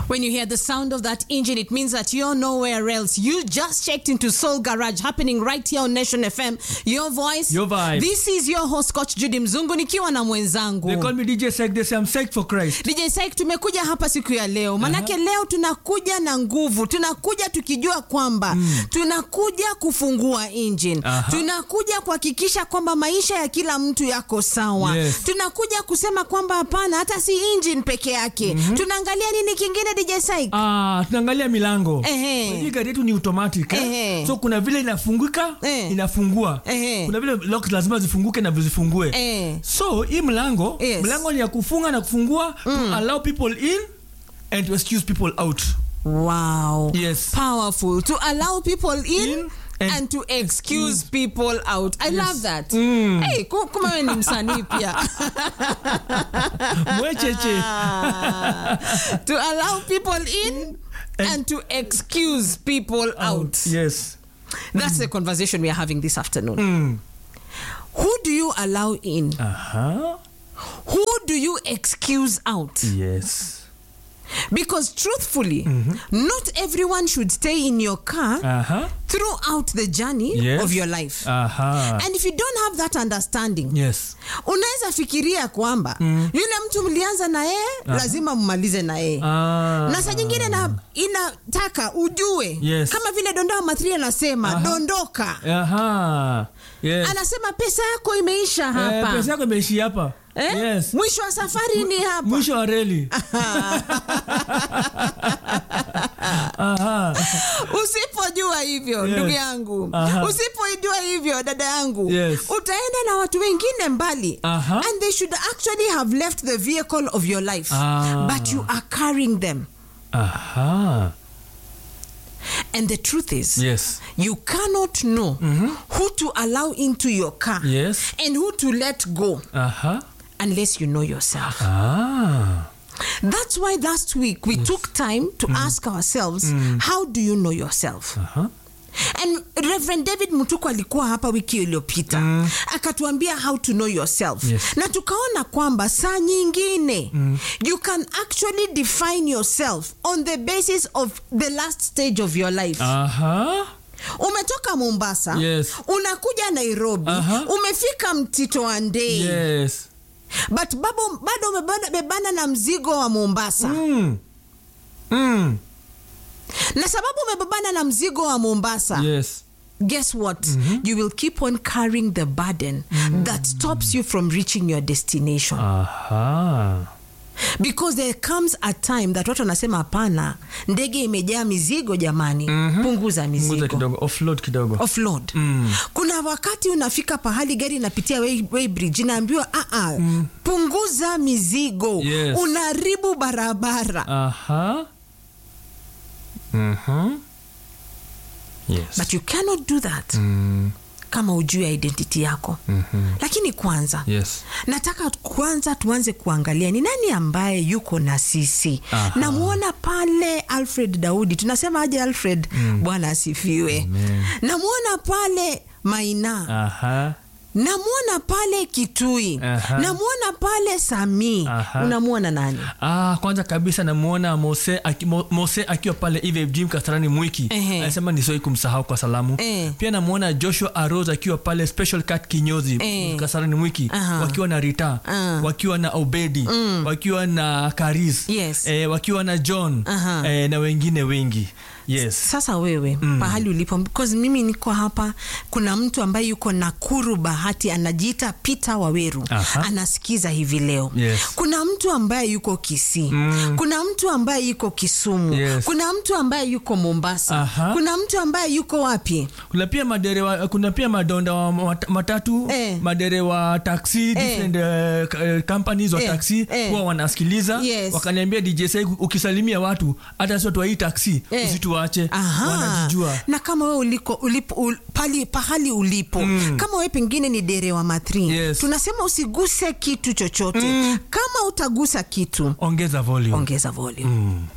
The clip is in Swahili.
When you hear the sound of that engine, it means that you're nowhere else. You just checked into Soul Garage happening right here on Nation FM. Your voice. Your vibe. This is your host Coach Judy Mzungu nikiwa na mwenzangu. They call me DJ Sek. They say I'm psyched for Christ. DJ Saik tumekuja hapa siku ya leo manake leo tunakuja na nguvu tunakuja tukijua kwamba tunakuja kufungua engine Aha. tunakuja kuhakikisha kwamba maisha ya kila mtu yako sawa Yes. tunakuja kusema kwamba hapana hata si engine peke yake tunaangalia nini kingine DJ Saik Ah, tunaangalia milango. Ehe. Hii gari yetu ni automatic. Eh? Ehe. So kuna vile inafunguka, Eh. inafungua. Ehe. Kuna vile lock lazima zifunguke na zifungue. Eh. So hii mlango, Yes. mlango ni ya kufunga na kufungua to allow people in and to excuse people out. wow Yes. powerful to allow people in, In and, and to excuse people out i love that Mm. hey, ku- kuma wewe ni msanii pia Mwecheche. to allow people in and, And- to excuse people out. Yes. That's the conversation we are having this afternoon. Mm. Who do you allow in? Aha. Who do you excuse out? Yes. Because truthfully, not everyone should stay in your car Aha. throughout the journey Yes. of your life. Aha. And if you don't have that understanding, Yes. unaweza fikiria kwamba yule mtu mlianza na yeye lazima mmalize na yeye Ah. na saa nyingine na inataka ujue Yes. kama vile dondoa mathri anasema dondoka Aha. Yes. anasema pesa yako imeisha Eh, hapa pesa yako imeishi hapa. eh? Yes. mwisho wa safari ni hapa Mwisho wa reli. Aha. usipojua hivyo Yes. ndugu yangu Aha. usipojua hivyo dada yangu Yes. utaenda na watu wengine mbali Aha. and they should actually have left the vehicle of your life Ah. but you are carrying them Aha. and the truth is Yes. you cannot know who to allow into your car Yes. and who to let go Aha. unless you know yourself. Ah. That's why last week we took time to ask ourselves, how do you know yourself? Aha. And Reverend David Mutuku alikuwa hapa wiki iliyopita akatuambia how to know yourself Yes. na tukaona kwamba saa nyingine you can actually define yourself on the basis of the last stage of your life Aha. umetoka mombasa Yes. unakuja nairobi Aha. umefika mtito wa ndei Yes. but babo, bado umebana- umebana na mzigo wa mombasa Mm. Mm. na sababu umebebana na mzigo wa mombasa Yes. guess what you will keep on carrying the burden that stops you from reaching your destination Aha. because there comes a time that watu wanasema hapana ndege imejaa mizigo jamani punguza Punguza mizigo kidogo. Offload kidogo. offload kuna wakati unafika pahali gari inapitia way, way bridge inaambiwa "Ah, ah, punguza mizigo Yes. unaharibu barabara Aha. Mhm. Yes. but you cannot do that Mm. kama ujue identity yako lakini kwanza Yes. nataka kwanza tuanze kuangalia ni nani ambaye yuko na sisi Aha. namwona pale alfred daudi tunasema aje alfred bwana asifiwe namwona pale maina Aha. namwona pale kitui Aha. namwona pale samii Aha. unamwona nani Ah, kwanza kabisa namuona Mose, aki, Mo- Mose akiwa pale Eve Gym Kasarani Mwiki Ehe. anasema nisiwahi kumsahau kwa salamu Eh. pia namuona Joshua Arose akiwa pale Special Cut Kinyozi Eh. Kasarani Mwiki Aha. wakiwa na Rita Ah. wakiwa na Obedi wakiwa na Karis Yes. eh, wakiwa na John Aha. eh, na wengine wengi yes sasa wewe pahali ulipo because mimi niko hapa kuna mtu ambaye yuko nakuru bahati anajiita peter waweru Aha. anasikiza hivi leo Yes. kuna mtu ambaye yuko kisii kuna mtu ambaye yuko kisumu Yes. kuna mtu ambaye yuko mombasa Aha. kuna mtu ambaye yuko wapi kuna pia maderewa kuna pia madonda wa mat- matatu Eh. maderewa taxi different eh, k- eh, companies wa Eh, taxi eh. huwa wanasikiliza Yes. wakaniambia DJ Sai ukisalimia watu hata sio twa hii taxi Eh. usituache Aha. wanajijua na kama wewe uliko ulipo ul, pali, pahali ulipo kama wewe pengine ni derewa matri Yes. tunasema usiguse kitu chochote kama utagusa kitu ongeza volume ongeza volume Mm.